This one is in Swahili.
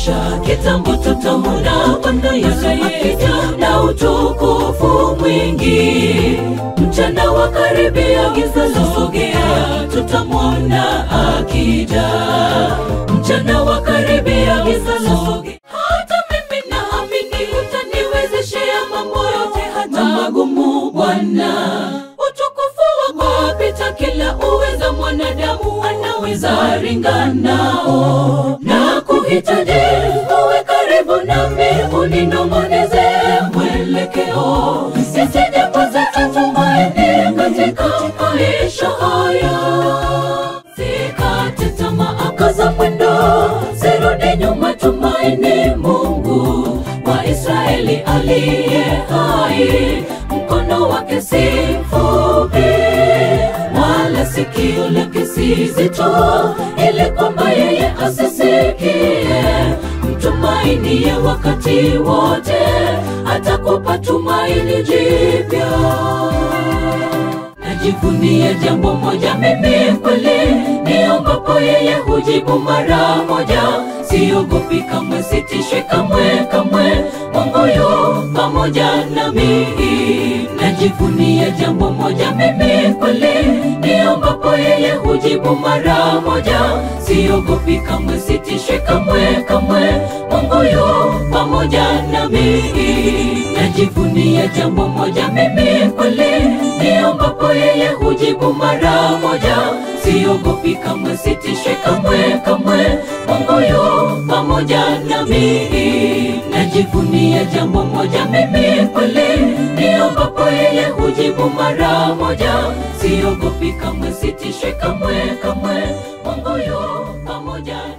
maisha kitambo tutamwona Bwana Yesu akija na utukufu mwingi. Mchana wa karibia, giza lasogea, tutamwona akija. Mchana wa karibia, giza lasogea. Hata mimi naamini utaniwezeshea mambo yote, hata magumu Bwana. Utukufu wako wapita kila uweza, mwanadamu anaweza ringa nao na kuhitaji uwe karibu nami, uninong'oneze mwelekeo, nisijapoteza tumaini katika maisha haya. Sikate tamaa, kaza mwendo, sirudi nyuma, tumaini Mungu wa Israeli aliye hai, mkono wake si mfupi wala sikio lake si zito, ili kwamba yeye asisikie. Mtumainie wakati wote, atakupa tumaini jipya. Najivunia jambo moja mimi kweli, niombapo yeye hujibu mara moja. Siogopi kamwe, sitishwi kamwe kamwe, Mungu yu pamoja nami. Najivunia jambo moja mimi kweli, niombapo yeye hujibu mara moja. Siogopi kamwe, sitishwi kamwe kamwe, Mungu yu pamoja nami. Najivunia jambo moja mimi kweli, niombapo yeye hujibu mara moja. Siogopi kamwe, sitishwi kamwe kamwe, Mungu yu pamoja nami. Najivunia jambo moja mimi kweli, niombapo yeye hujibu mara moja. Siogopi kamwe, sitishwi kamwe kamwe, Mungu yu pamoja